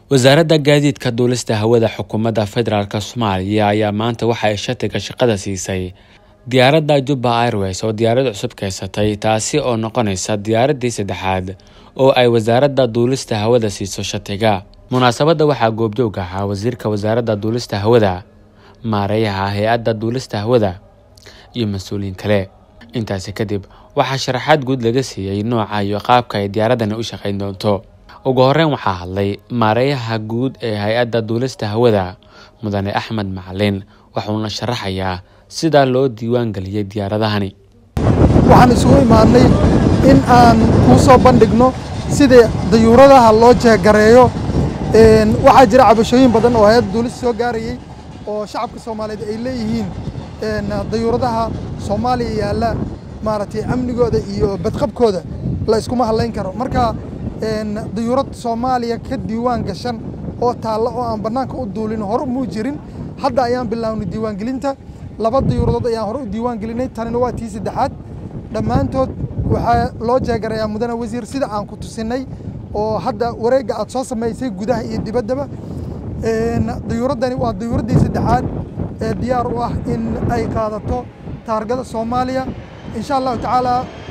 wasaaradda gaadiidka duulista hawada xukuumadda federaalk soomaaliya ayaa maanta waxa ay shatiga shaqada siisay diyaaradda jubba airways oo diyaarad cusub keysatay taasi oo noqonaysa diyaaraddii saddexaad oo ay wasaaradda duulista hawada siiso shatiga munaasabadda waxaa goobjoog ahaa wasiirka wasaaradda duulista hawada maareeyaha hay-adda duulista hawada iyo mas-uuliyiin kale intaasi kadib waxaa sharaxaad guud laga siiyey nooca iyo qaabka ay diyaaraddani u shaqayn doonto ugu horeyn waxaa hadlay maareeyaha guud ee hay-adda duulista hawada mudane axmed macalin wuxuuna sharaxayaa sidaa loo diiwaan geliyey diyaaradahani waxaan isugu imaadnay in aan kuu soo bandhigno sida dayuuradaha loo jeegareeyo waxaa jira cabashooyin badan oo hay-adda duulista soo gaarayey oo shacabka soomaaliyeed ay leeyihiin dayuuradaha soomaaliya yaalla maaragtay amnigooda iyo badqabkooda la iskuma hadlayn karo marka dayuurad soomaaliya ka diiwaan gashan oo taalla oo aan bannaanka u duulin hore muu jirin hadda ayaan bilownay diiwaangelinta laba dayuuradood ayaan hore u diiwaan gelinay tanina waa tii saddexaad dhammaantood waxaa loo jeegarayaa mudane wasiir sida aan ku tusinay oo hadda wareegga aad soo samaysay gudaha iyo dibaddaba dayuuraddani waa dayuuraddii saddexaad ee diyaar u ah in ay qaadato taargada soomaaliya insha allahu tacaala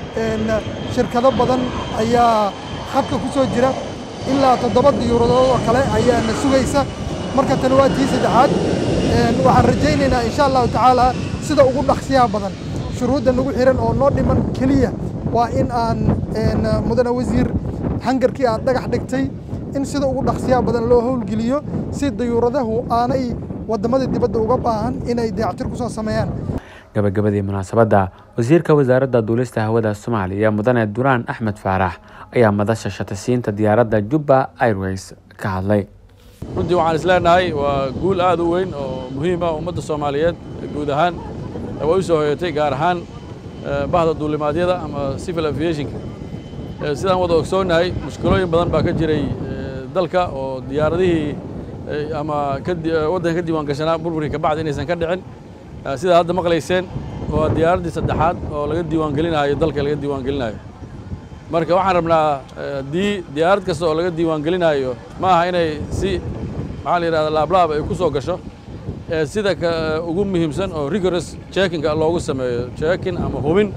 shirkado badan ayaa khadka ku soo jira ilaa toddoba dayuuradood oo kale ayaana sugaysa marka tani waa tii saddexaad waxaan rajaynaynaa insha allahu tacaala sida ugu dhaqsiyaha badan shuruudda nagu xiran oo noo dhiman keliya waa in aan mudane wasiir hangarkii aad dhagax dhigtay in sida ugu dhaqsiyaha badan loo howlgeliyo si dayuuradahu aanay waddamada dibadda uga baahan inay dayactir ku soo sameeyaan gabagabadii munaasabadda wasiirka wasaaradda duulista hawada soomaaliya mudane duraan axmed faarax ayaa madasha shatasiinta diyaaradda jubba airways ka hadlay runtii waxaan isleenahay waa guul aad u weyn oo muhiim ah ummadda soomaaliyeed guud ahaan way u soo hoyatay gaar ahaan bahda duulimaadyada ama civil aviationka sidaan wada ogsoonnahay mushkilooyin badan baa ka jiray dalka oo diyaaradihii ama waddanka ka diiwaan gashanaa burburkii ka bacdi inaysan ka dhicin sidaa hadda maqlayseen waa diyaaraddii saddexaad oo laga diiwaan gelinayo dalka laga diiwaan gelinayo marka waxaan rabnaa haddii diyaarad kasta oo laga diiwaan gelinayo ma aha inay si maxaa la yidhahda laablaab ay ku soo gasho sida ugu muhiimsan oo rigorous checkinga loogu sameeyo checking ama hubin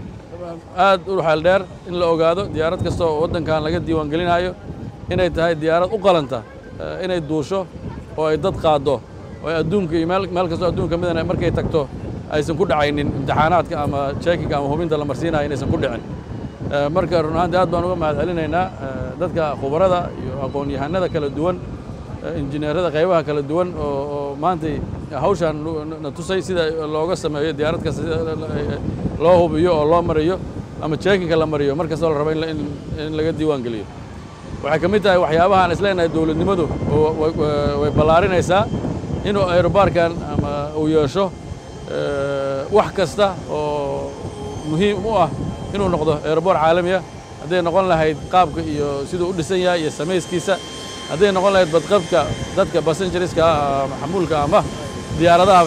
aad u xeel dheer in la ogaado diyaarad kasta oo waddankan laga diiwaan gelinayo inay tahay diyaarad u qalanta inay duusho oo ay dad qaaddo oo adduunka iyo meel kastoo adduunka midana markay tagto aysan ku dhacaynin imtixaanaadka ama checkinga ama hubinta la marsiinayo inaysan ku dhicin marka run ahaantii aad baan uga mahad celinaynaa dadka khubarada iyo aqoon-yahanada kala duwan injineerada qaybaha kala duwan oo maantay hawshaan na tusay sida looga sameeyo diyaarad kasta sida loo hubiyo oo loo mariyo ama checkinka la mariyo mar kastoo la rabo in laga diiwaan geliyo waxay ka mid tahay waxyaabaha aan isleenahay dowladnimadu way ballaarinaysaa inuu aerobaarkan ama uu yeesho wax kasta oo muhiim u ah inuu noqdo aeroboor caalamiya hadday noqon lahayd qaabka iyo siduu u dhisan yahay iyo samayskiisa hadday noqon lahayd badqabka dadka basenjariska xamuulka ama diyaaradaha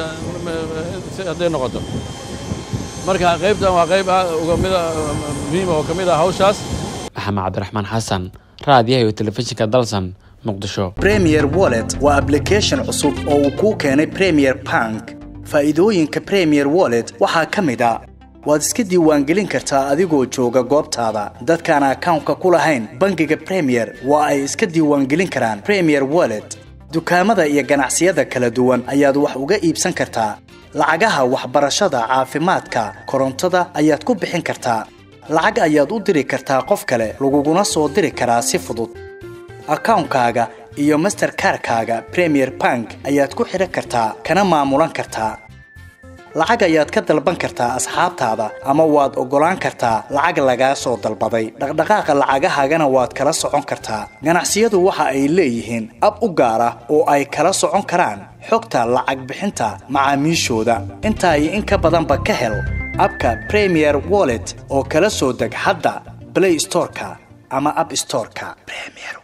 hadday noqoto marka qaybtan waa qayb ugamida muhiima oo ka mid ah hawshaas maxamed cabdiraxmaan xasan raadiyaha iyo telefishinka dalsan muqdisho premier wallet waa ablication cusub oo uu kuu keenay premier bank faa'iidooyinka premier wallet waxaa ka mid a waad iska diiwaangelin kartaa adigoo jooga goobtaada dadkaan akawnka ku lahayn bangiga premier waa ay iska diiwaangelin karaan premier wallet dukaamada iyo ganacsiyada kala duwan ayaad wax uga iibsan kartaa lacagaha waxbarashada caafimaadka korontada ayaad ku bixin kartaa lacag ayaad u diri kartaa qof kale laguguna soo diri karaa si fudud akawnkaaga iyo masterkarkaaga premier bank ayaad ku xidhan kartaa kana maamulan kartaa lacag ayaad ka dalban kartaa asxaabtaada ama waad oggolaan kartaa lacag lagaa soo dalbaday dhaqdhaqaaqa lacagahaagana waad kala socon kartaa ganacsiyadu waxa ay leeyihiin ab u gaar ah oo ay kala socon karaan xogta lacag bixinta macaamiishooda intaa iyo in ka badanba ka hel abka premier wallet oo kala soo deg hadda blay storeka ama ab storeka